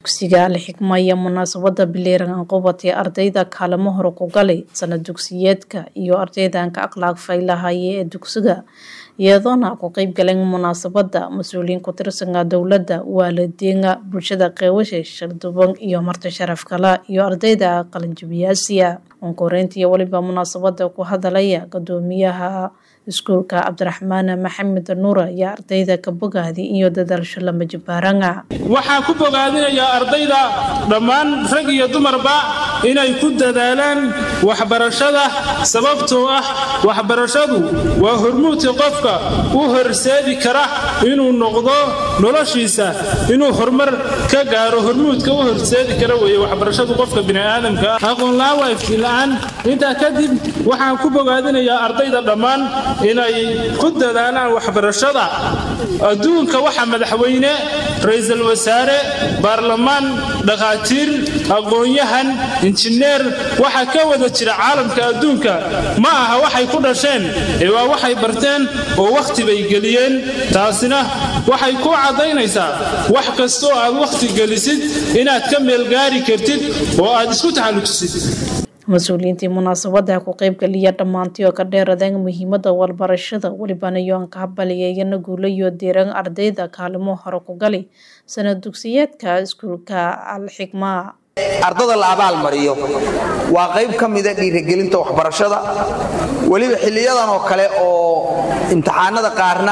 dugsiga alxikma iyo munaasabada bileeran qubadee ardayda kaalamo hore ku galay sanad dugsiyeedka iyo ardaydanka akhlaaq faylahaye ee dugsiga iyadoona ku qeyb galeen munaasabada mas-uuliyiin ku tirsanka dowladda waalidiinka bulshada qeywasha sharduban iyo marti sharaf kala iyo ardayda qalinjabiyaasiya onkoreyntii weliba munaasabada ku hadalaya gudoomiyaha iskuulka cabdiraxmaan maxamed nuura iyo ardayda ka bogaadi iyo dadaalsho lama jabaaranga waxaan ku bogaadinayaa ardayda dhammaan rag iyo dumarba inay ku dadaalaan waxbarashada sababtoo ah waxbarashadu waa hormuudka qofka u horseedi kara inuu noqdo noloshiisa inuu horumar ka gaaro hormuudka u horseedi kara weeye waxbarashadu qofka bini'aadamka aqoonla-aan waa iftiinla-aan intaa kadib waxaan ku bogaadinayaa ardayda dhammaan inay ku dadaalaan waxbarashada adduunka waxa madaxweyne ra-iisul wasaare baarlamaan dhakhaatiir aqoon-yahan injineer waxa ka wada jira caalamka adduunka ma aha waxay ku dhasheen ee waa waxay barteen oo wakhti bay geliyeen taasina waxay ku caddaynaysaa wax kastoo aad wakhti gelisid inaad ka meelgaari kartid oo aad isku taxallujisid mas-uuliyiintii munaasabada ku qeybgeliya dhammaantii oo ka dheeradeen muhiimada walbarashada welibana yoan ka habaliyeeyana guulayo diiran ardayda kaalimo hore ku gali sanad dugsiyeedka iskuulka alxikma ardada la abaal mariyo waa qayb ka mida dhiirigelinta waxbarashada weliba xiliyadan oo kale oo imtixaanada qaarna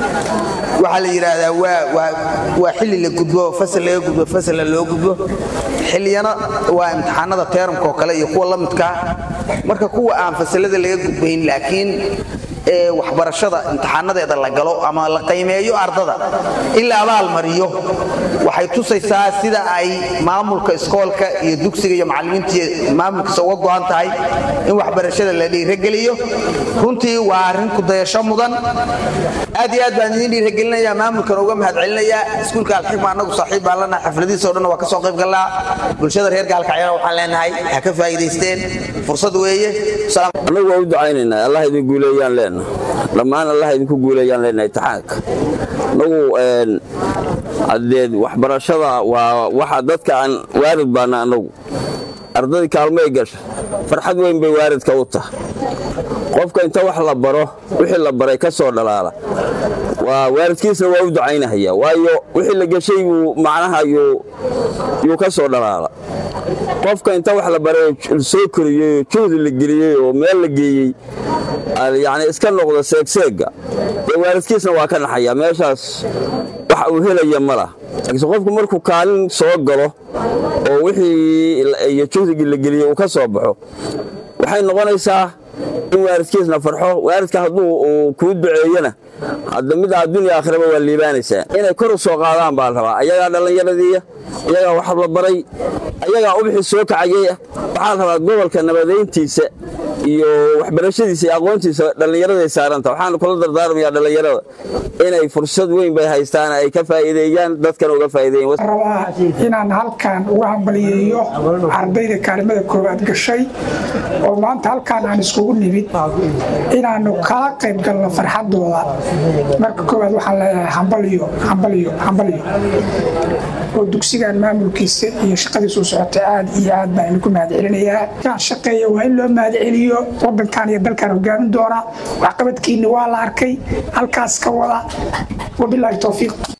waxaa la yidhaahdaa waa xilli la gudbo fasal laga gudbo fasalna loo gudbo xiliyana waa imtixaanada teeramka oo kale iyo kuwa la midkaa marka kuwa aan fasalada laga gudbayn laakiin ee waxbarashada imtixaanadeeda la galo ama la qiimeeyo ardada in la abaal mariyo waxay tusaysaa sida ay maamulka iskoolka iyo dugsiga iyo macallimiinta maamulkiisa uga go'an tahay in waxbarashada la dhiirageliyo runtii waa arrin kudayasho mudan aad iyo aad baan idiin dhiiragelinayaa maamulkan uga mahadcelinayaa iskuulka alxikma annagu saaxiib baan lanahay xafladiisa o dhan waa ka soo qayb galnaa bulshada reer gaalkacyana waxaan leenahay ha ka faa'iidaysteen fursad weeye annagu waa u ducaynaynaa allah idin guuleeyaan leenahay dhammaan allah idinku guuleeyaan leenahay imtixaanka annagu haddee waxbarashada waa waxa dadka aan waarid baana annagu ardadii kaalmay gasha farxad weyn bay waaridka u tahay qofka inta wax la baro wixii la baray ka soo dhalaala waa waaridkiisna waa u ducaynahaya waayo wixii la geshay buu macnaha yuu ka soo dhalaala qofka inta wax la baray soo koriyey oo juhdi la geliyey oo meel la geeyey yani iska noqda seegseegga dee waaridkiisna waa ka naxaya meeshaas wax uu helaya ma lah laakiinse qofku markuu kaalin soo galo oo wixii iyo juhdigii la geliyey uu ka soo baxo waxay noqonaysaa in waaridkiisna farxo waaridka hadduu uu kuu duceeyana hadda mid addunya aakhiraba waa liibaanaysaa inay kor u soo qaadaan baa la rabaa ayagaa dhallinyaradiiya ayagaa wax la baray ayagaa ubixii soo kacayay waxaa la rabaa gobolka nabadayntiisa iyo waxbarashadiisa iyo aqoontiisa dhallinyaraday saaranta waxaana kula dardaarmayaa dhallinyarada inay fursad weyn bay haystaan ay ka faa'iideeyaan dadkana uga faa'iideeyaan rabaa inaan halkan uga hambaliyeeyo ardayda kaalimada koowaad gashay oo maanta halkaan aan iskugu nimid inaannu kala qayb galno farxadooda marka koowaad waxaan leeyahay hambaliyo hambaliyo hambaliyo oo dugsigan maamulkiisa iyo shaqadiisu socotay aad iyo aad baan idinku mahadcelinayaa kaan shaqeeya waa in loo mahadceliyo wadankan iyo dalkan hogaamin doona waxqabadkiinni waa la arkay halkaas ka wada wabilaahi towfiiq